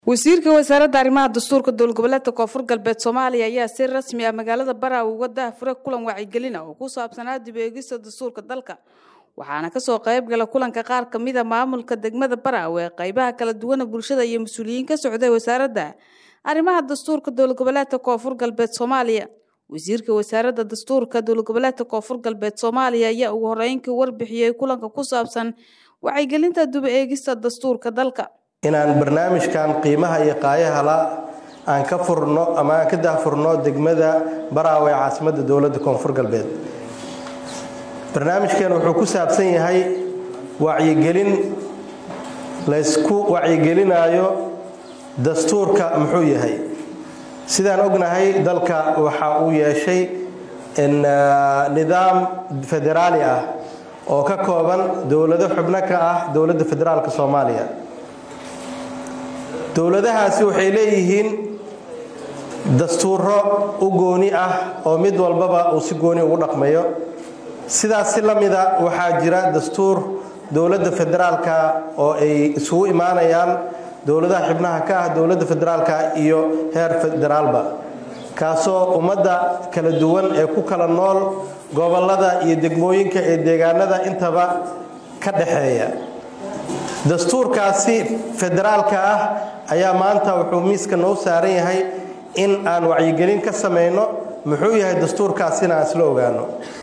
wasiirka wasaaradda arrimaha dastuurka dowlad goboleedka koonfur galbeed soomaaliya ayaa si rasmi ah magaalada baraawe uga daahfura kulan wacyigelin ah oo ku saabsanaa dib eegista dastuurka dalka waxaana kasoo qayb gala kulanka qaar kamida maamulka degmada baraawe qaybaha kala duwana bulshada iyo mas-uuliyiin ka socday wasaaradda arrimaha dastuurka dowlad goboleedka koonfur galbeed soomaaliya wasiirka wasaaradda dastuurka dowlad goboleedka koonfur galbeed soomaaliya ayaa ugu horeynkii warbixiyey kulanka ku saabsan wacyigelinta dib eegista dastuurka dalka inaan barnaamijkan qiimaha iyo qaayahala aan ka furno ama aan ka daahfurno degmada baraawe ee caasimadda dowladda koonfur galbeed barnaamijkan wuxuu ku saabsan yahay wacyigelin laysku wacyigelinayo dastuurka muxuu yahay sidaan ognahay dalka waxa uu yeeshay nidaam federaali ah oo ka kooban dowlado xubno ka ah dowladda federaalka soomaaliya dowladahaasi waxay leeyihiin dastuuro u gooni ah oo mid walbaba uu si gooni ugu dhaqmayo sidaas si la mida waxaa jira dastuur dowladda federaalka oo ay isugu imaanayaan dowladaha xibnaha ka ah dowladda federaalka iyo heer federaalba kaasoo ummadda kala duwan ee ku kala nool gobolada iyo degmooyinka ee deegaanada intaba ka dhaxeeya dastuurkaasi federaalka ah ayaa maanta wuxuu miiska noo saaran yahay in aan wacyigelin ka samayno muxuu yahay dastuurkaasina aan isla ogaano